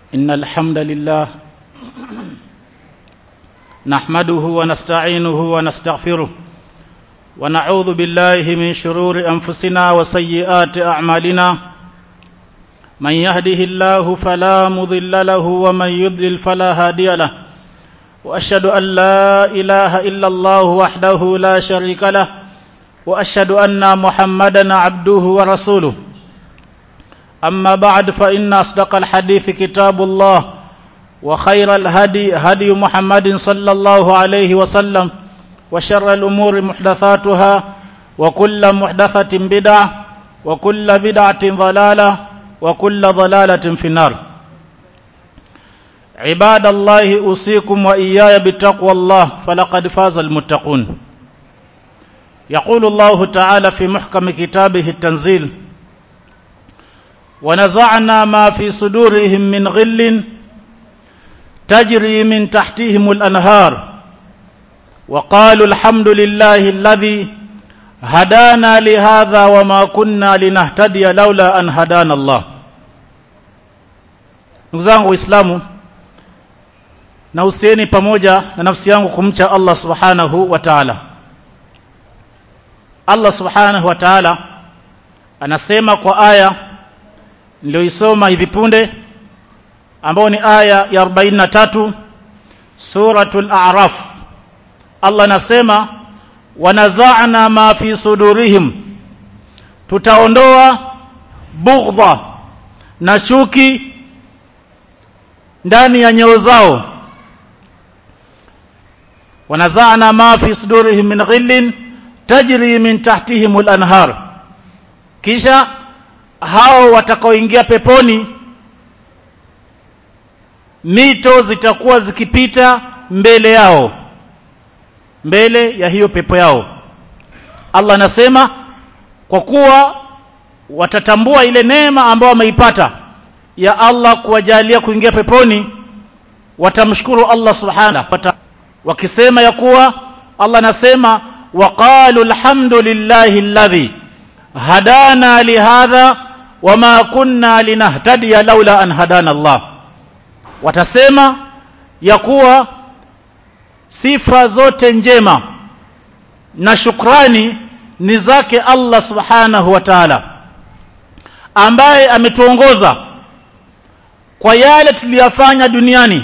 إن الحمد لله نحمده ونستعينه ونستغفره ونعوذ بالله من شرور أنفسنا وسيئات أعمالنا من يهده الله فلا مضل له ومن يضلل فلا هادي له وأشهد أن لا إله إلا الله وحده لا شريك له وأشهد أن محمدا عبده ورسوله أما بعد فإن أصدق الحديث كتاب الله وخير الهدي هدي محمد صلى الله عليه وسلم وشر الأمور محدثاتها وكل محدثة بدعة وكل بدعة ضلالة وكل ضلالة في النار عباد الله أوصيكم وإياي بتقوى الله فلقد فاز المتقون يقول الله تعالى في محكم كتابه التنزيل ونزعنا ما في صدورهم من غل تجري من تحتهم الأنهار وقالوا الحمد لله الذي هدانا لهذا وما كنا لنهتدي لولا أن هدانا الله ndugu zangu waislamu na husieni pamoja na nafsi yangu kumcha Allah subhanahu wa ta'ala Allah subhanahu wa ta'ala anasema kwa aya niliyoisoma hivi punde ambao ni aya ya 43 suratul a'raf Allah anasema wanaza'na ma fi sudurihim tutaondoa bughdha na chuki ndani ya nyoyo zao wanaza'na ma fi sudurihim min ghillin tajri min tahtihim al-anhar kisha hao watakaoingia peponi mito zitakuwa zikipita mbele yao mbele ya hiyo pepo yao Allah anasema kwa kuwa watatambua ile neema ambayo wameipata ya Allah kuwajalia kuingia peponi watamshukuru Allah subhanahu wakisema ya kuwa Allah anasema waqalu alhamdulillahi alladhi hadana lihadha wama kunna linahtadiya laula an hadana Allah watasema ya kuwa sifa zote njema na shukrani ni zake Allah subhanahu wa ta'ala ambaye ametuongoza kwa yale tuliyafanya duniani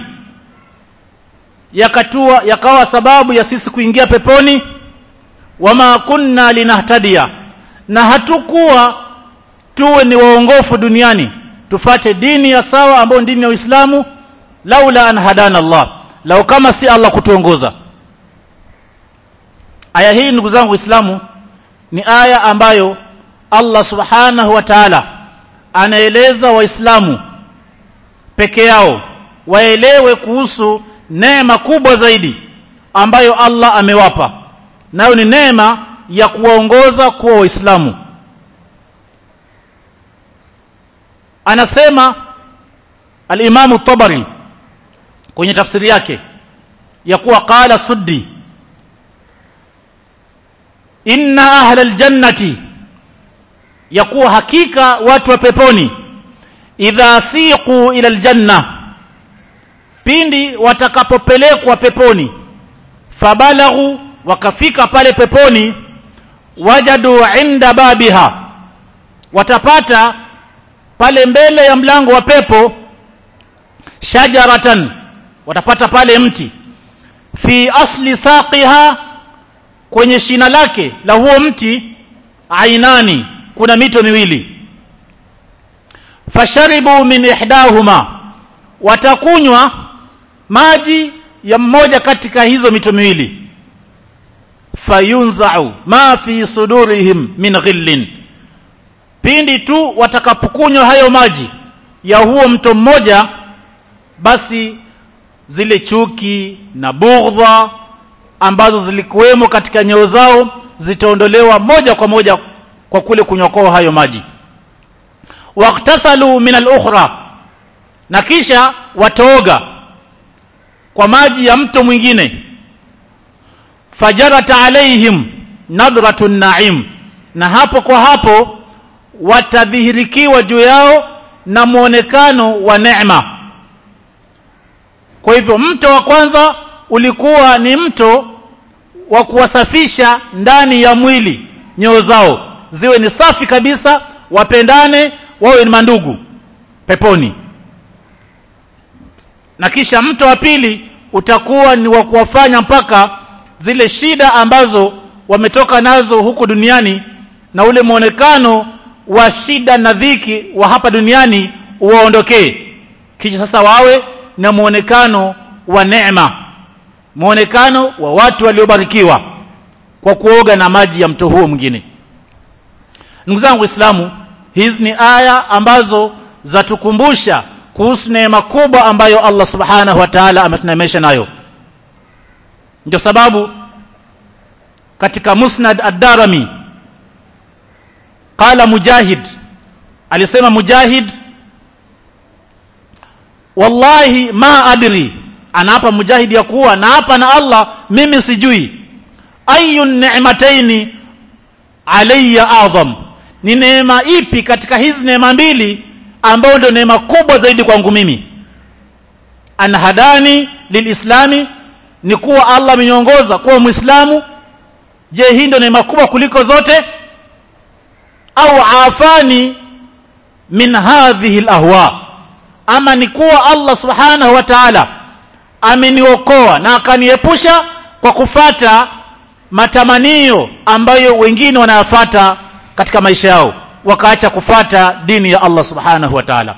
yakatua yakawa sababu ya sisi kuingia peponi wama kunna linahtadiya na hatukuwa tuwe ni waongofu duniani tufate dini ya sawa ambayo dini ya Uislamu laula an hadana Allah lau kama si Allah kutuongoza aya hii ndugu zangu Waislamu ni aya ambayo Allah subhanahu wa ta'ala anaeleza waislamu peke yao waelewe kuhusu neema kubwa zaidi ambayo Allah amewapa nayo ni neema ya kuwaongoza kuwa waislamu anasema al-Imam tabari kwenye tafsiri yake ya kuwa qala suddi inna ahla aljannati ya kuwa hakika watu wa peponi idha siqu ila aljanna pindi watakapopelekwa peponi fabalaghu wakafika pale peponi wajadu inda babiha watapata pale mbele ya mlango wa pepo shajaratan watapata pale mti fi asli saqiha kwenye shina lake la huo mti ainani kuna mito miwili fasharibu min ihdahuma watakunywa maji ya mmoja katika hizo mito miwili fayunzau ma fi sudurihim min ghillin pindi tu watakapokunywa hayo maji ya huo mto mmoja basi zile chuki na bughdha ambazo zilikuwemo katika nyeo zao zitaondolewa moja kwa moja kwa kule kunywa hayo maji waqtasalu min al-ukhra na kisha wataoga kwa maji ya mto mwingine fajarat alaihim nadratun na'im na hapo kwa hapo watadhihirikiwa juu yao na muonekano wa neema kwa hivyo mto wa kwanza ulikuwa ni mto wa kuwasafisha ndani ya mwili nyoo zao ziwe ni safi kabisa wapendane wawe ni mandugu peponi na kisha mto wa pili utakuwa ni wa kuwafanya mpaka zile shida ambazo wametoka nazo huku duniani na ule mwonekano wa shida na dhiki wa hapa duniani uwaondokee kisha sasa wawe na mwonekano wa neema mwonekano wa watu waliobarikiwa kwa kuoga na maji ya mto huo mwingine ndugu zangu waislamu hizi ni aya ambazo zatukumbusha kuhusu neema kubwa ambayo Allah subhanahu wa ta'ala ametunemesha nayo ndio sababu katika musnad ad-darami qala mujahid alisema mujahid wallahi ma adri anaapa mujahid ya kuwa na hapa na Allah mimi sijui ayu ni'mataini alayya adham ni neema ipi katika hizi neema mbili ambayo ndio neema kubwa zaidi kwangu mimi anhadani lilislami ni kuwa Allah ameniongoza kuwa muislamu je hii ndio neema kubwa kuliko zote au afani min hadhihi alahwa ama ni kuwa Allah subhanahu wa ta'ala ameniokoa na akaniepusha kwa kufata matamanio ambayo wengine wanayafata katika maisha yao wakaacha kufata dini ya Allah subhanahu wa ta'ala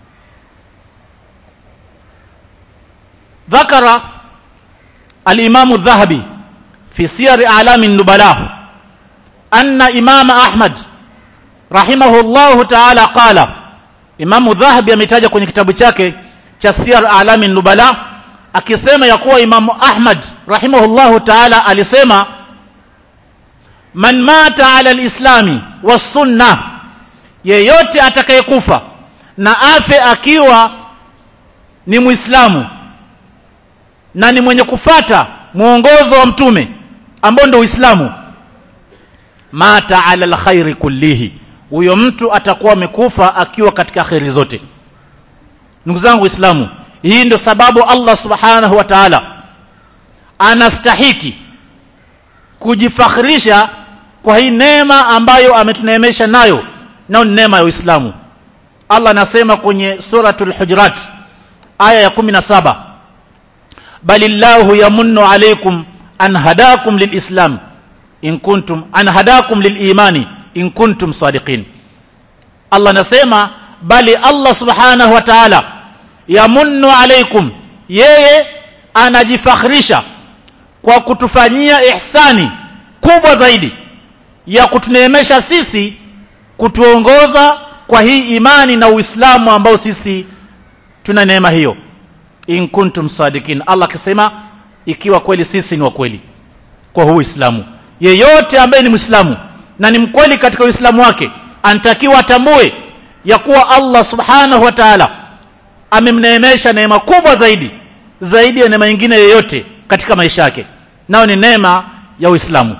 ذكر الإمام الذهبي في سير أعلام النبلاء أن إمام أحمد رحمه الله تعالى قال إمام الذهبي ametaja kwenye kitabu chake cha Siyar A'lami Nubala akisema ya kuwa Imam Ahmad rahimahullahu ta'ala alisema man mata ala alislami wasunna yeyote atakayekufa na afe akiwa ni muislamu na ni mwenye kufata mwongozo wa mtume ambao ndio uislamu mata ala alkhairi kullihi huyo mtu atakuwa amekufa akiwa katika khairi zote ndugu zangu waislamu hii ndio sababu Allah subhanahu wa ta'ala anastahiki kujifakhirisha kwa hii neema ambayo ametuneemesha nayo nao ni neema ya Uislamu Allah anasema kwenye suratul hujurat aya ya 17 balillahu yamunnu alaykum an hadakum lilislam in kuntum an hadakum lilimani in kuntum sadiqin Allah anasema bali Allah subhanahu wa ta'ala yamunnu alaykum yeye anajifakhirisha kwa kutufanyia ihsani kubwa zaidi ya kutuneemesha sisi kutuongoza kwa hii imani na Uislamu ambao sisi tuna neema hiyo in kuntum sadikin Allah akisema ikiwa kweli sisi ni wa kweli kwa huu Uislamu yeyote ambaye ni Muislamu na ni mkweli katika Uislamu wake anatakiwa atambue ya kuwa Allah subhanahu wa ta'ala amemneemesha neema kubwa zaidi zaidi ya neema nyingine yoyote katika maisha yake nao ni neema ya Uislamu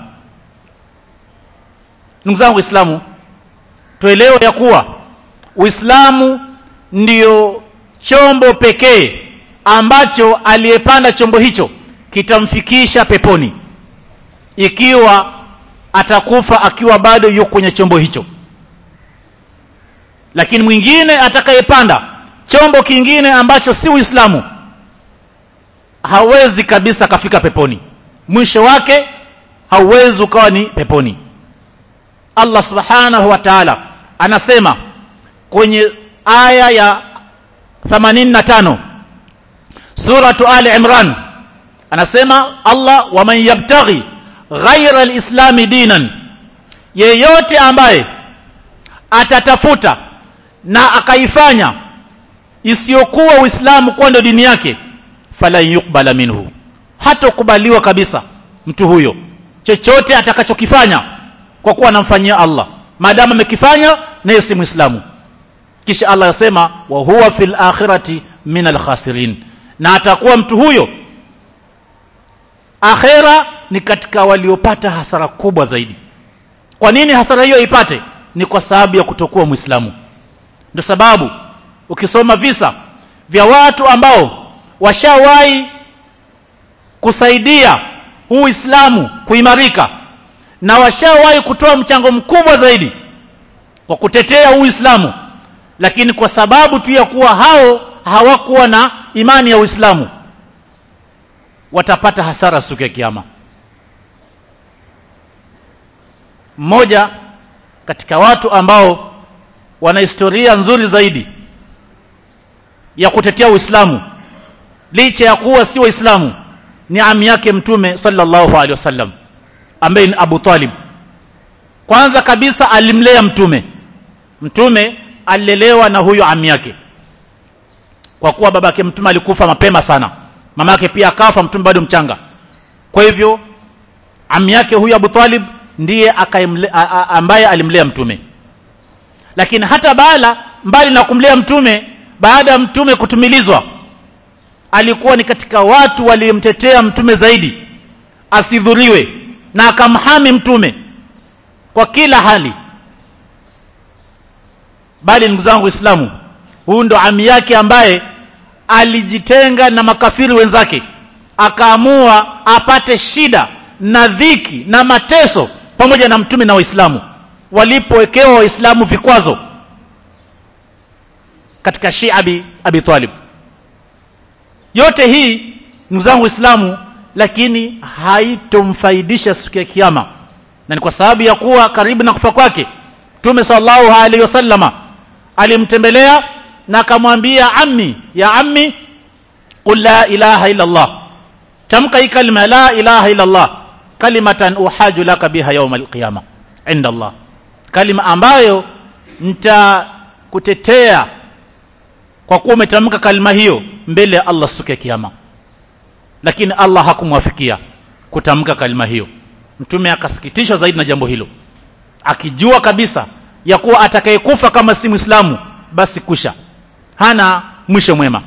ndugu zangu Waislamu tuelewe ya kuwa Uislamu ndiyo chombo pekee ambacho aliyepanda chombo hicho kitamfikisha peponi ikiwa atakufa akiwa bado yuko kwenye chombo hicho lakini mwingine atakayepanda chombo kingine ambacho si Uislamu hawezi kabisa kafika peponi mwisho wake hauwezi ukawa ni peponi Allah subhanahu wa ta'ala anasema kwenye aya ya 85 suratu ali imran anasema Allah waman yabtaghi ghaira alislami dinan yeyote ambaye atatafuta na akaifanya isiyokuwa uislamu kuwa ndio dini yake falan yukbala minhu hatokubaliwa kabisa mtu huyo chochote atakachokifanya kwa kuwa anamfanyia Allah maadamu amekifanya naye si muislamu kisha Allah yasema wa huwa fil akhirati min al khasirin na atakuwa mtu huyo akhera ni katika waliopata hasara kubwa zaidi kwa nini hasara hiyo ipate ni kwa sababu ya kutokuwa muislamu ndio sababu ukisoma visa vya watu ambao washawahi kusaidia huu Uislamu kuimarika na washawahi kutoa mchango mkubwa zaidi kwa kutetea huu Uislamu lakini kwa sababu tu ya kuwa hao hawakuwa na imani ya Uislamu watapata hasara siku ya kiyama mmoja katika watu ambao wana historia nzuri zaidi ya kutetea Uislamu licha ya kuwa si Waislamu ni ami yake mtume sallallahu alaihi wasallam ambaye ni Abu Talib kwanza kabisa alimlea mtume mtume alilelewa na huyo ami yake kwa kuwa babake mtume alikufa mapema sana mama yake pia akafa mtume bado mchanga kwa hivyo ami yake huyo Abu Talib ndiye akaimle, a, a, ambaye alimlea mtume lakini hata bala mbali na kumlea mtume baada ya mtume kutumilizwa alikuwa ni katika watu walimtetea mtume zaidi asidhuriwe na akamhami mtume kwa kila hali bali ndugu zangu waislamu huyu ndo ami yake ambaye alijitenga na makafiri wenzake akaamua apate shida na dhiki na mateso pamoja na mtume na waislamu walipowekewa waislamu vikwazo katika Shia Abi, Abi Talib yote hii ndugu zangu waislamu lakini haitomfaidisha siku ya kiyama na ni kwa sababu ya kuwa karibu na kufa kwake Mtume sallallahu alaihi wasallama alimtembelea na akamwambia ammi ya ammi qul la ilaha illa Allah tamka hii kalima la ilaha illa Allah kalimatan uhaju laka biha yawm alqiyama inda Allah kalima ambayo nitakutetea kwa kuwa umetamka kalima hiyo mbele ya Allah siku ya kiyama lakini Allah hakumwafikia kutamka kalima hiyo mtume akasikitishwa zaidi na jambo hilo akijua kabisa ya kuwa atakayekufa kama si Muislamu basi kusha hana mwisho mwema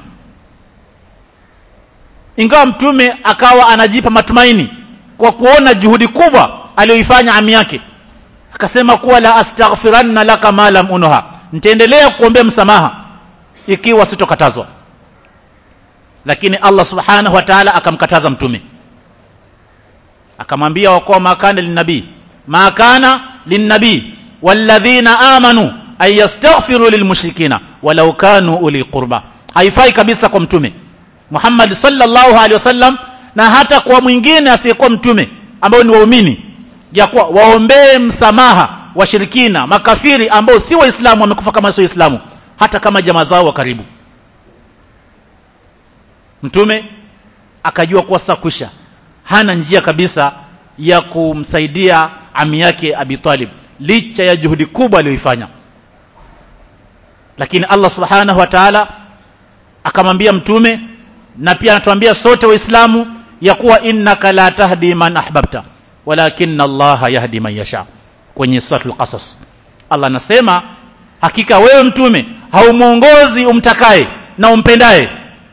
ingawa mtume akawa anajipa matumaini kwa kuona juhudi kubwa aliyoifanya ami yake akasema kuwa la astaghfiranna laka ma lam unuha nitaendelea kuombea msamaha ikiwa sitokatazwa lakini Allah subhanahu wa ta'ala akamkataza mtume akamwambia wakuwa makana linnabii ma kana linnabii walladhina amanu ay yastaghfiru lilmushrikina walau kanu uli qurba haifai kabisa kwa mtume Muhammad sallallahu alaihi wasallam na hata kwa mwingine asiyekuwa mtume ambao ni waumini ya kuwa waombee msamaha washirikina makafiri ambao si waislamu wamekufa kama sio waislamu hata kama jamaa zao wa karibu mtume akajua kuwa sasa kwisha hana njia kabisa ya kumsaidia ami yake Abi Talib licha ya juhudi kubwa aliyoifanya lakini Allah subhanahu wa ta'ala akamwambia mtume na pia anatuambia sote waislamu ya kuwa innaka la tahdi man ahbabta walakinna Allah yahdi man yasha kwenye suratul qasas Allah anasema hakika wewe mtume haumuongozi umtakaye na umpendaye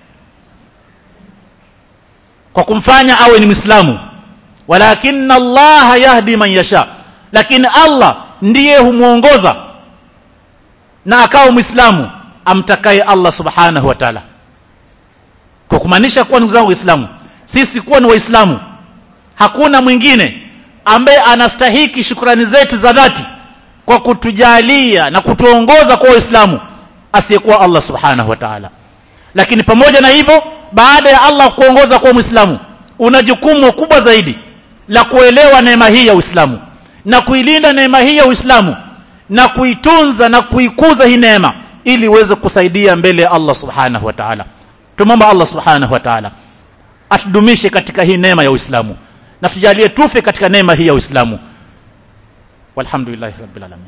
kwa kumfanya awe ni Muislamu walakinna Allah yahdi man yasha lakini Allah ndiye humuongoza na akawa Muislamu amtakaye Allah subhanahu wa ta'ala kwa kumaanisha kuwa ndugu zangu waislamu sisi kuwa ni waislamu hakuna mwingine ambaye anastahiki shukrani zetu za dhati kwa kutujalia na kutuongoza kwa waislamu asiyekuwa Allah subhanahu wa ta'ala lakini pamoja na hivyo baada ya Allah kuongoza kwa muislamu una jukumu kubwa zaidi la kuelewa neema hii ya Uislamu na kuilinda neema hii ya Uislamu na kuitunza na kuikuza hii neema ili iweze kusaidia mbele ya Allah subhanahu wa ta'ala tumomba Allah subhanahu wa ta'ala atudumishe katika hii neema ya Uislamu na tujalie tufe katika neema hii ya Uislamu walhamdulillahi rabbil alamin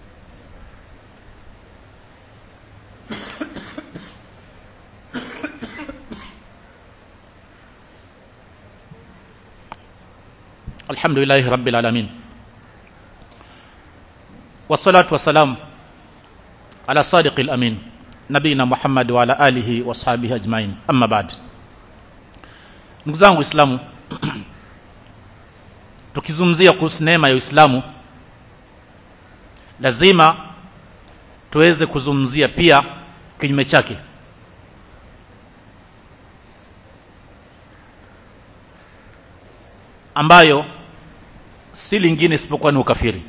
alhamdulillahi rabbil alamin والصلاة والسلام على صادق الأمين نبينا محمد وعلى آله وصحبه أجمعين أما بعد ndugu zangu waislamu tukizungumzia kuhusu neema ya uislamu lazima tuweze kuzungumzia pia kinyume chake ambayo si lingine isipokuwa ni ukafiri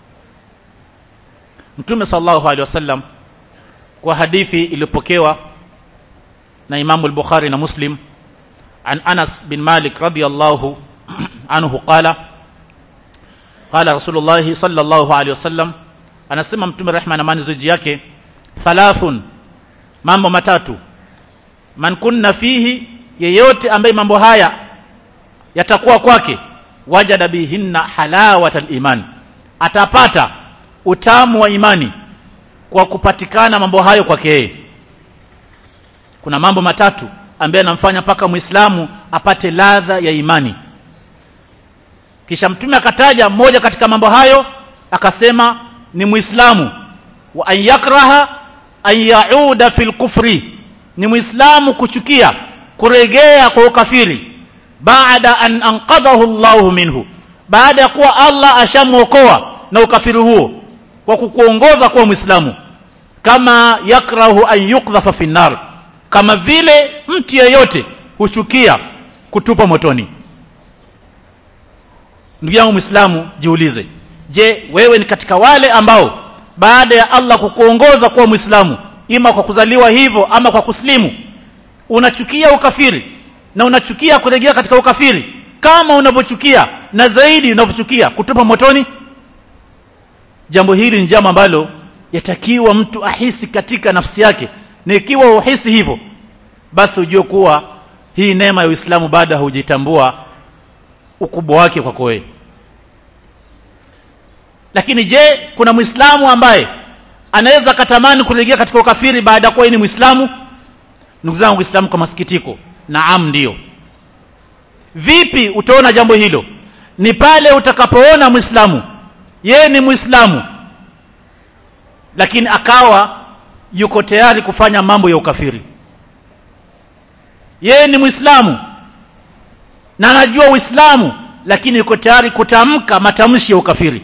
mtume sallallahu alaihi wasallam kwa hadithi iliyopokewa na imamu al-bukhari na muslim an anas bin malik radiyallahu anhu qala qala rasulullah sallallahu alaihi wasallam anasema mtume rehma na amani ziji yake thalathun mambo matatu man kunna fihi yeyote ambaye mambo haya yatakuwa kwake wajada bihinna halawata al-iman atapata utamu wa imani kwa kupatikana mambo hayo kwake yeye kuna mambo matatu ambaye anamfanya mpaka muislamu apate ladha ya imani kisha mtume akataja mmoja katika mambo hayo akasema ni muislamu wa an yakraha an yauda fil kufri ni muislamu kuchukia kuregea kwa ukafiri baada an anqadhahu Allahu minhu baada ya kuwa Allah ashamuokoa na ukafiri huo kwa kukuongoza kuwa muislamu kama yakrahu an yukdhafa fi nar kama vile mtu yeyote huchukia kutupa motoni ndugu yangu muislamu jiulize je wewe ni katika wale ambao baada ya Allah kukuongoza kuwa muislamu ima kwa kuzaliwa hivyo ama kwa kuslimu unachukia ukafiri na unachukia kurejea katika ukafiri kama unavyochukia na zaidi unavyochukia kutupa motoni jambo hili ni jambo ambalo yatakiwa mtu ahisi katika nafsi yake na ikiwa uhisi hivyo basi ujue kuwa hii neema ya Uislamu baada hujitambua ukubwa wake kwako wewe lakini je kuna muislamu ambaye anaweza katamani kurejea katika ukafiri baada ya kuwa ni muislamu ndugu zangu uislamu kwa masikitiko naam ndio vipi utaona jambo hilo ni pale utakapoona muislamu yeye ni muislamu lakini akawa yuko tayari kufanya mambo ya ukafiri yeye ni muislamu na anajua uislamu lakini yuko tayari kutamka matamshi ya ukafiri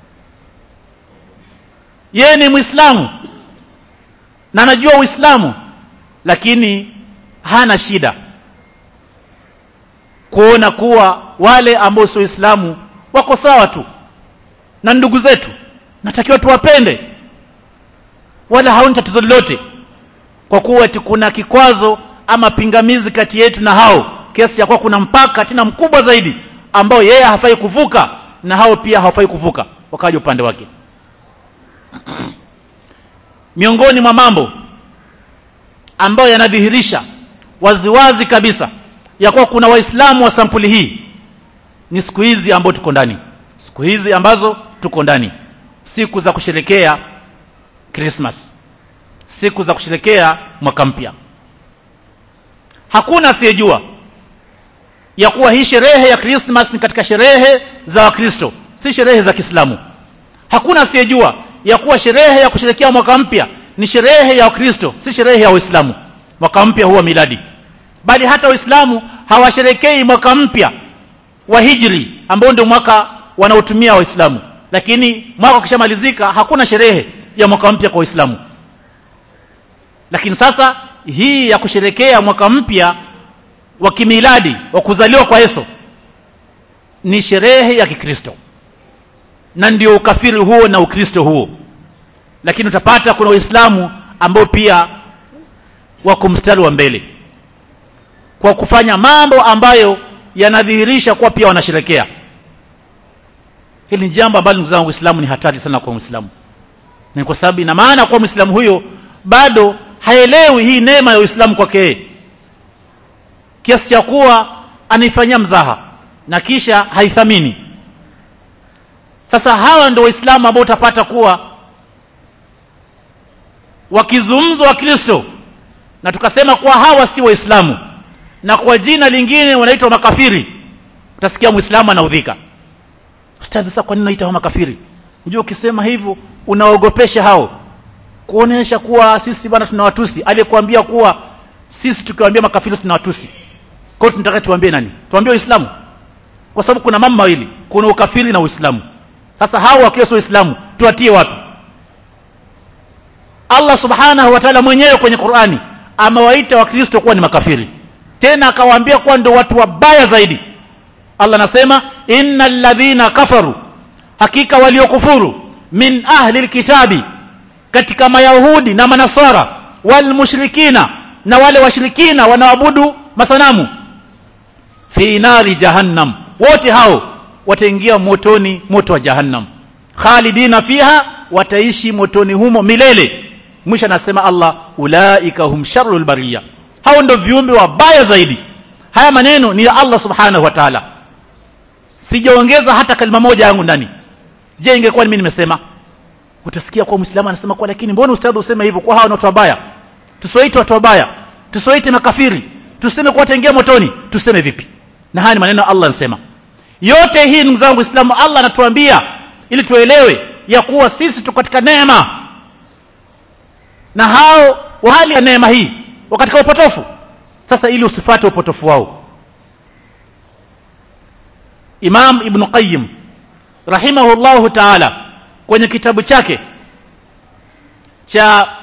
yeye ni muislamu na anajua uislamu lakini hana shida kuona kuwa wale ambao sio waislamu wako sawa tu na ndugu zetu natakiwa tuwapende wala haoni tatizo lolote kwa kuwa eti kuna kikwazo ama pingamizi kati yetu na hao kiasi cha kuwa kuna mpaka tena mkubwa zaidi ambao yeye hafai kuvuka na hao pia hawafai kuvuka wakaja upande wake miongoni mwa mambo ambayo yanadhihirisha waziwazi kabisa ya kuwa kuna waislamu wa sampuli hii ni siku hizi ambao tuko ndani siku hizi ambazo tuko ndani siku za kusherekea Christmas siku za kusherekea mwaka mpya hakuna asiyejua ya kuwa hii sherehe ya Christmas ni katika sherehe za Wakristo si sherehe za Kiislamu hakuna asiyejua ya kuwa sherehe ya kusherekea mwaka mpya ni sherehe ya Wakristo si sherehe ya Waislamu mwaka mpya huwa miladi bali hata Waislamu hawasherekei mwaka mpya wa hijri ambao ndio mwaka wanaotumia Waislamu lakini mwaka ukishamalizika hakuna sherehe ya mwaka mpya kwa Waislamu lakini sasa hii ya kusherekea mwaka mpya wa kimiladi wa kuzaliwa kwa Yesu ni sherehe ya Kikristo na ndio ukafiri huo na ukristo huo lakini utapata kuna waislamu ambao pia wako mstari wa mbele kwa kufanya mambo ambayo yanadhihirisha kuwa pia wanasherekea hili ni jambo ambalo ndugu zangu uislamu ni hatari sana kwa muislamu ni kwa sababu ina maana kwa muislamu huyo bado haelewi hii neema ya uislamu kwake kiasi cha kuwa anaifanyia mzaha na kisha haithamini sasa hawa ndio waislamu ambao utapata kuwa wakizungumzwa wakristo na tukasema kuwa hawa si waislamu na kwa jina lingine wanaitwa makafiri utasikia muislamu anaudhika ustadhi sasa kwa nini unaita makafiri unajua ukisema hivyo unaogopesha hao kuonesha kuwa sisi bwana tunawatusi aliyekuambia kuwa sisi tukiwaambia makafiri tunawatusi kwa hiyo tunataka tuambie nani tuambie uislamu kwa sababu kuna mambo mawili kuna ukafiri na uislamu sasa hao wakiwa sio waislamu tuwatie wapi Allah subhanahu wa ta'ala mwenyewe kwenye Qur'ani amewaita wakristo kuwa ni makafiri tena akawaambia kuwa ndio watu wabaya zaidi Allah anasema innal ladhina kafaru hakika waliokufuru min ahli alkitabi katika mayahudi na manasara wal mushrikina na wale washirikina wanaoabudu masanamu fi nari jahannam wote hao wataingia motoni moto wa jahannam khalidina fiha wataishi motoni humo milele mwisho anasema Allah ulaika hum sharrul bariya hao ndio viumbe wabaya zaidi haya maneno ni ya Allah subhanahu wa ta'ala sijaongeza hata kalima moja yangu ndani je ingekuwa mimi nimesema utasikia kwa muislamu anasema kwa lakini mbona ustadhi useme hivyo kwa hao ni watu wabaya tusiwaite watu wabaya tusiwaite makafiri tuseme kwa wataingia motoni tuseme vipi na haya ni maneno Allah anasema yote hii ndugu zangu Uislamu Allah anatuambia ili tuelewe ya kuwa sisi tuko katika neema na hao wa hali ya neema hii wa katika upotofu sasa ili usifate upotofu wao Imam Ibn Qayyim rahimahullahu ta'ala kwenye kitabu chake cha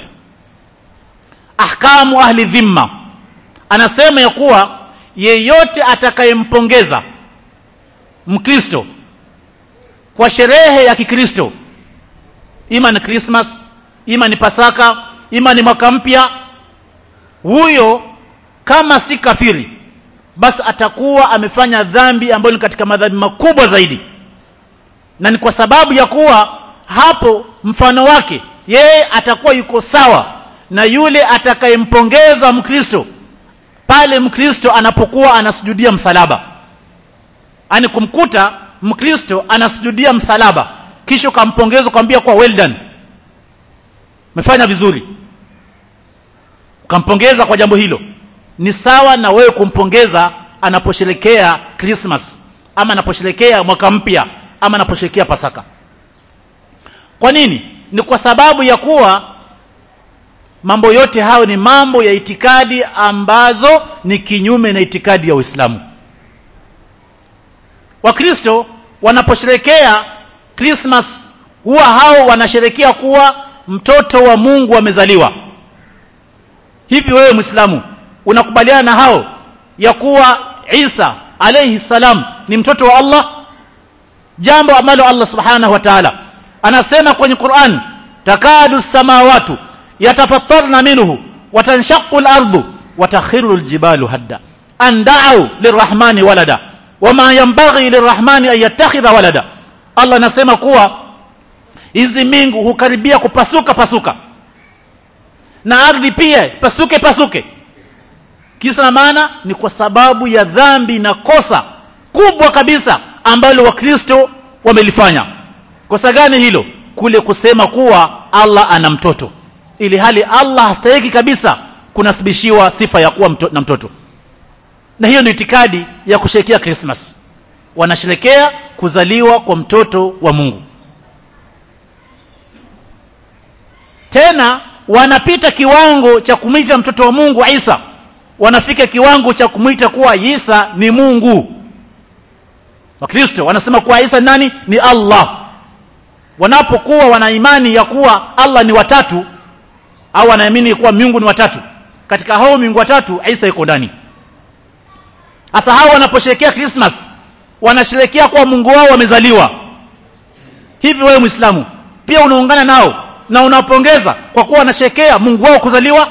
ahkamu ahli dhimma anasema ya kuwa yeyote atakayempongeza mkristo kwa sherehe ya kikristo ima ni Christmas ima ni Pasaka ima ni mwaka mpya huyo kama si kafiri basi atakuwa amefanya dhambi ambayo ni katika madhambi makubwa zaidi na ni kwa sababu ya kuwa hapo mfano wake yeye atakuwa yuko sawa na yule atakayempongeza mkristo pale mkristo anapokuwa anasujudia msalaba ani kumkuta mkristo anasujudia msalaba kisha ukampongeza ukamwambia kwa well done umefanya vizuri ukampongeza kwa jambo hilo ni sawa na wewe kumpongeza anaposherekea Christmas ama anaposherekea mwaka mpya ama anaposherekea Pasaka kwa nini ni kwa sababu ya kuwa mambo yote hayo ni mambo ya itikadi ambazo ni kinyume na itikadi ya Uislamu Wakristo wanaposherekea Christmas huwa hao wanasherekea kuwa mtoto wa Mungu amezaliwa hivi wewe Muislamu unakubaliana na hao ya kuwa Isa alayhi salam ni mtoto wa Allah jambo ambalo Allah subhanahu wa ta'ala anasema kwenye Qur'an takadu samawatu yatafattarna minhu watanshaqu al-ardu watakhiru al-jibalu hadda an da'u lirrahmani walada wama yanbaghi lirrahmani an yattakhidha walada Allah anasema kuwa hizi mbingu hukaribia kupasuka pasuka na ardhi pia pasuke pasuke kisa na maana ni kwa sababu ya dhambi na kosa kubwa kabisa ambalo wakristo wamelifanya kosa gani hilo kule kusema kuwa Allah ana mtoto ili hali Allah hastahiki kabisa kunasibishiwa sifa ya kuwa mto, na mtoto na hiyo ni itikadi ya kusherekea Christmas wanasherekea kuzaliwa kwa mtoto wa Mungu tena wanapita kiwango cha kumwita mtoto wa Mungu Isa wanafika kiwango cha kumwita kuwa Isa ni Mungu Wakristo wanasema kuwa Isa ni nani ni Allah wanapokuwa wana imani ya kuwa Allah ni watatu au wanaamini kuwa miungu ni watatu katika hao miungu watatu Isa yuko ndani hasa hao wanaposherekea Christmas wanasherekea kuwa Mungu wao wamezaliwa hivi wewe Muislamu pia unaungana nao na unapongeza kwa kuwa wanasherekea Mungu wao kuzaliwa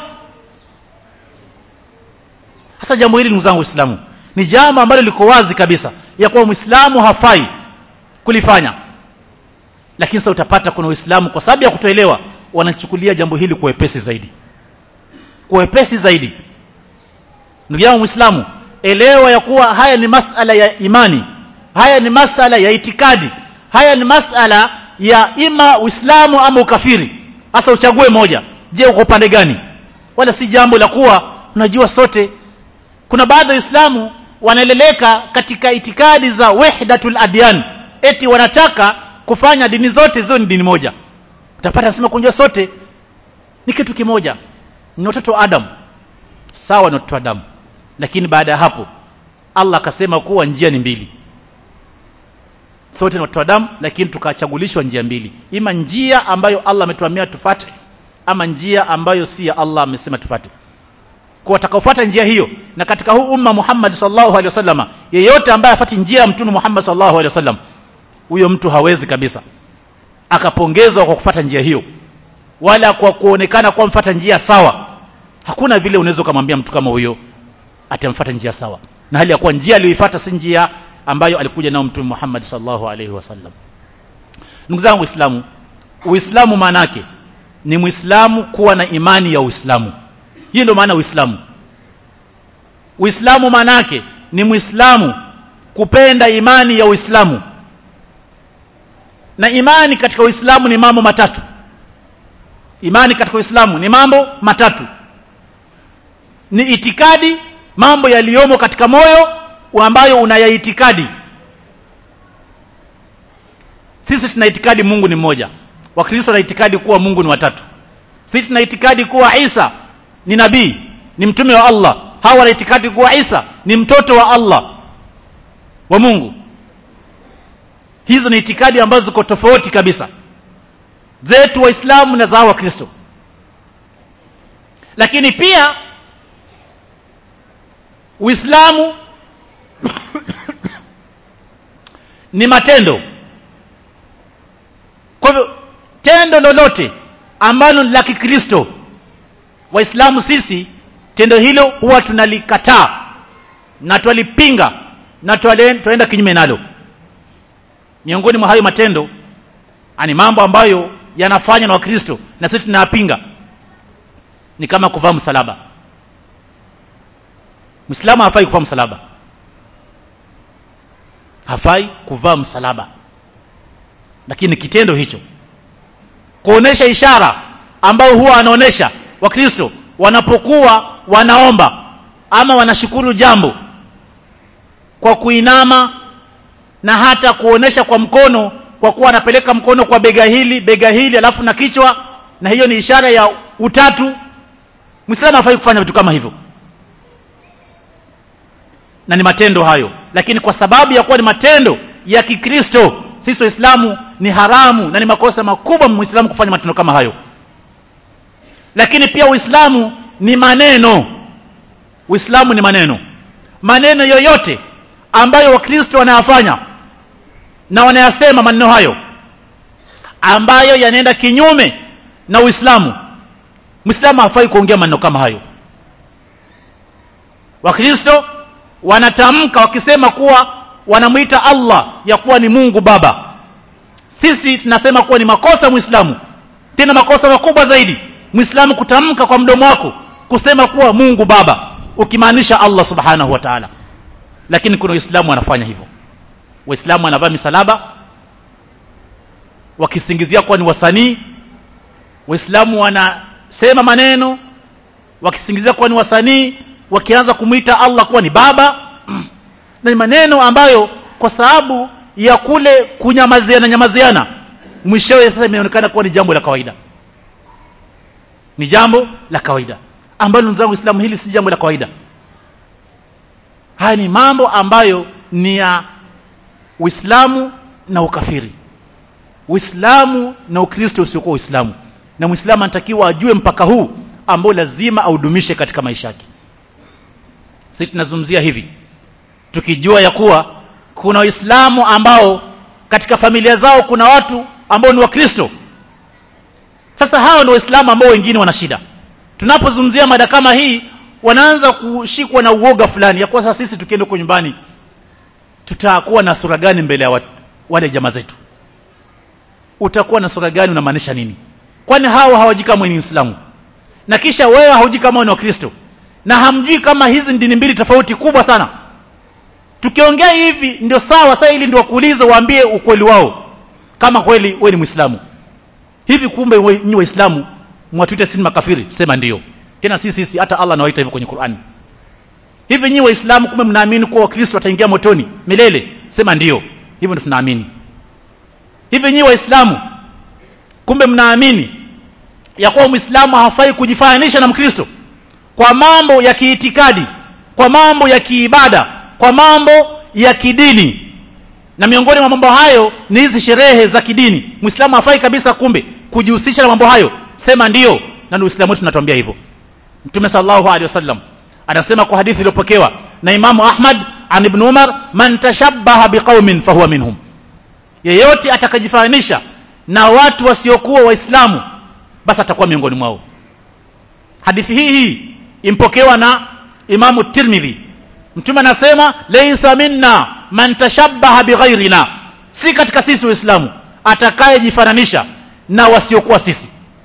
hasa jambo hili ndugu zangu Waislamu ni jambo ambalo liko wazi kabisa ya kuwa Muislamu hafai kulifanya lakini sasa utapata kuna Uislamu kwa sababu ya kutoelewa wanachukulia jambo hili kwa wepesi zaidi kwa wepesi zaidi ndugu yangu Muislamu elewa ya kuwa haya ni masala ya imani haya ni masala ya itikadi haya ni masala ya ima Uislamu ama ukafiri hasa uchague moja je uko upande gani wala si jambo la kuwa unajua sote kuna baadhi ya Waislamu wanaeleleka katika itikadi za wahdatul adyan eti wanataka kufanya dini zote ziwe ni dini moja utapata nasema kunjua sote ni kitu kimoja ni watoto wa Adam sawa na watoto wa Adam lakini baada ya hapo Allah akasema kuwa njia ni mbili sote ni watoto wa Adam lakini tukachagulishwa njia mbili ima njia ambayo Allah ametuamia tufate ama njia ambayo si ya Allah amesema tufate kwa watakaofuata njia hiyo na katika huu umma Muhammad sallallahu alaihi wasallam yeyote ambaye afati njia ya mtume Muhammad sallallahu alaihi wasallam huyo mtu hawezi kabisa akapongezwa kwa kufuata njia hiyo wala kwa kuonekana kwa mfuata njia sawa hakuna vile unaweza kumwambia mtu kama huyo atamfuata njia sawa na hali ya kuwa njia aliyoifuata si njia ambayo alikuja nao mtume Muhammad sallallahu alaihi wasallam ndugu zangu waislamu uislamu maana yake ni muislamu kuwa na imani ya uislamu hiyo ndio maana uislamu uislamu maana yake ni muislamu kupenda imani ya uislamu na imani katika uislamu ni mambo matatu imani katika uislamu ni mambo matatu ni itikadi mambo yaliyomo katika moyo ambayo unayaitikadi sisi tuna itikadi Mungu ni mmoja wakristo na itikadi kuwa Mungu ni watatu sisi tuna itikadi kuwa Isa ni nabii ni mtume wa Allah hawa wana itikadi kuwa Isa ni mtoto wa Allah wa Mungu hizo ni itikadi ambazo ziko tofauti kabisa zetu waislamu na za wakristo lakini pia uislamu ni matendo kwa hivyo tendo lolote ambalo ni la kikristo waislamu sisi tendo hilo huwa tunalikataa na twalipinga na twaenda kinyume nalo miongoni mwa hayo matendo ani mambo ambayo yanafanywa na wakristo na sisi tunayapinga ni kama kuvaa msalaba Muislamu hafai kuvaa msalaba. Hafai kuvaa msalaba. Lakini kitendo hicho kuonesha ishara ambayo huwa anaonesha Wakristo wanapokuwa wanaomba ama wanashukuru jambo kwa kuinama na hata kuonesha kwa mkono kwa kuwa anapeleka mkono kwa bega hili bega hili alafu na kichwa na hiyo ni ishara ya utatu Muislamu hafai kufanya vitu kama hivyo na ni matendo hayo lakini kwa sababu ya kuwa ni matendo ya Kikristo sisi waislamu ni haramu na ni makosa makubwa muislamu kufanya matendo kama hayo lakini pia uislamu ni maneno uislamu ni maneno maneno yoyote ambayo wakristo wanayafanya na wanayasema maneno hayo ambayo yanaenda kinyume na uislamu muislamu hafai kuongea maneno kama hayo wakristo wanatamka wakisema kuwa wanamwita Allah ya kuwa ni Mungu Baba. Sisi tunasema kuwa ni makosa Muislamu, tena makosa makubwa zaidi, Muislamu kutamka kwa mdomo wako kusema kuwa Mungu Baba, ukimaanisha Allah Subhanahu wa Ta'ala. Lakini kuna Waislamu wanafanya hivyo. Waislamu wanavaa misalaba wakisingizia kuwa ni wasanii. Waislamu wanasema maneno wakisingizia kuwa ni wasanii wakianza kumwita Allah kuwa ni baba na ni maneno ambayo kwa sababu ya kule kunyamaziana nyamaziana mwishowe sasa imeonekana kuwa ni jambo la kawaida ni jambo la kawaida ambalo ndugu zangu Uislamu hili si jambo la kawaida haya ni mambo ambayo ni ya Uislamu na ukafiri Uislamu na Ukristo usiokuwa Uislamu na Muislamu anatakiwa ajue mpaka huu ambao lazima audumishe katika maisha yake sisi tunazungumzia hivi tukijua ya kuwa kuna waislamu ambao katika familia zao kuna watu ambao ni wakristo sasa hao ndio waislamu ambao wengine wana shida tunapozungumzia mada kama hii wanaanza kushikwa na uoga fulani ya kuwa sasa sisi tukienda huko nyumbani tutakuwa na sura gani mbele ya wale jamaa zetu utakuwa na sura gani unamaanisha nini kwani hao hawajui kama ni Uislamu na kisha wewe haujui kama ni Wakristo na hamjui kama hizi dini mbili tofauti kubwa sana tukiongea hivi ndio sawa sasa ili ndio kuuliza waambie ukweli wao kama kweli wewe ni Muislamu hivi kumbe nyinyi waislamu mwatuita sisi makafiri sema ndio tena sisi sisi hata Allah anawaita hivyo kwenye Qur'ani hivi nyinyi waislamu kumbe mnaamini kuwa wakristo wataingia motoni milele sema ndio hivyo ndio tunaamini hivi nyinyi waislamu kumbe mnaamini ya kuwa muislamu hafai kujifananisha na mkristo kwa mambo ya kiitikadi kwa mambo ya kiibada kwa mambo ya kidini na miongoni mwa mambo hayo ni hizi sherehe za kidini muislamu hafai kabisa kumbe kujihusisha na mambo hayo sema ndio na ni uislamu wetu tunatuambia hivyo mtume sallallahu alaihi wasallam anasema kwa hadithi iliyopokewa na imamu ahmad an ibn umar man tashabbaha biqaumin fahuwa minhum yeyote atakajifananisha na watu wasiokuwa waislamu basi atakuwa miongoni mwao hadithi hii hii impokewa na imamu tirmidhi mtume anasema laysa minna man tashabbaha bighairina si katika sisi waislamu atakayejifananisha na wasiokuwa sisi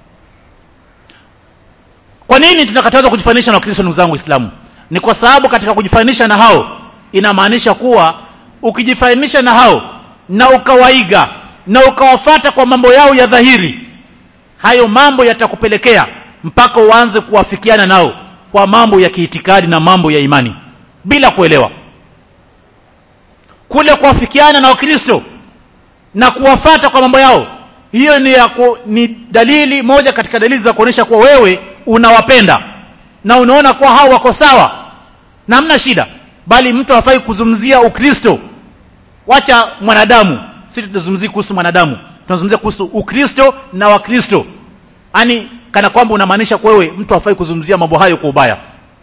kwa nini tunakatazwa kujifananisha na wakristo ndugu zangu waislamu ni kwa sababu katika kujifananisha na hao inamaanisha kuwa ukijifananisha na hao na ukawaiga na ukawafata kwa mambo yao ya dhahiri hayo mambo yatakupelekea mpaka uanze kuwafikiana nao kwa mambo ya kiitikadi na mambo ya imani bila kuelewa kule kuwafikiana na wakristo na kuwafata kwa mambo yao hiyo ni, ya ku, ni dalili moja katika dalili za kuonyesha kuwa wewe unawapenda na unaona kuwa hao wako sawa na hamna shida bali mtu hafai kuzungumzia ukristo wacha mwanadamu si tunazungumzia kuhusu mwanadamu tunazungumzia kuhusu ukristo na wakristo yaani kana kwamba unamaanisha kwa wewe mtu hafai kuzungumzia mambo hayo kwa ubaya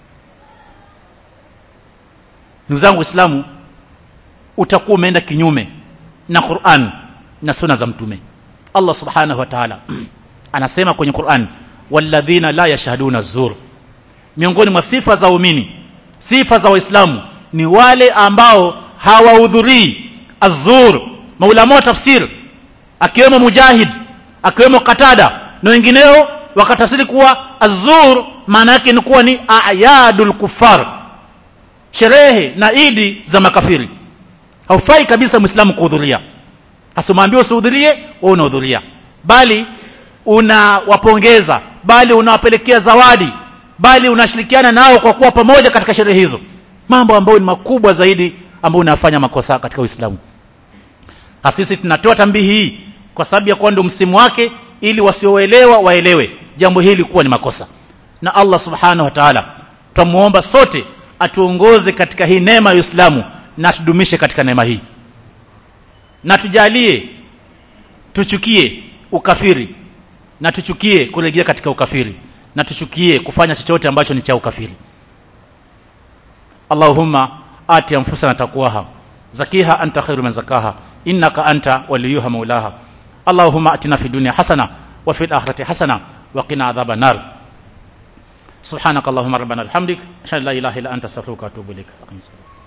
ndugu zangu waislamu utakuwa umeenda kinyume na Qur'an na sunna za mtume Allah subhanahu wa ta'ala anasema kwenye Qur'an walladhina la yashhaduna zur miongoni mwa sifa za waumini sifa za waislamu ni wale ambao hawahudhurii azur maulama wa tafsir akiwemo mujahid akiwemo katada na wengineo wakatafsiri kuwa azur maana yake ni kuwa ni ayadul kufar sherehe na idi za makafiri haufai kabisa muislamu kuhudhuria asimwambie usihudhurie wewe unahudhuria bali unawapongeza bali unawapelekea zawadi bali unashirikiana nao kwa kuwa pamoja katika sherehe hizo mambo ambayo ni makubwa zaidi ambayo unafanya makosa katika Uislamu sisi tunatoa tambihi hii kwa sababu ya kuwa ndio msimu wake ili wasioelewa waelewe jambo hili kuwa ni makosa na Allah subhanahu wa ta'ala twamuomba sote atuongoze katika hii neema ya Uislamu na tudumishe katika neema hii na tujalie tuchukie ukafiri na tuchukie kurejea katika ukafiri na tuchukie kufanya chochote ambacho ni cha ukafiri Allahumma ati anfusana taqwaha zakiha anta khairu man zakaha innaka anta waliyuha maulaha Allahumma atina fid dunya hasana wa fil akhirati hasana wa qina adhaban nar سبحانك اللهم ربنا بحمدك اشهد ان لا اله الا انت استغفرك واتوب اليك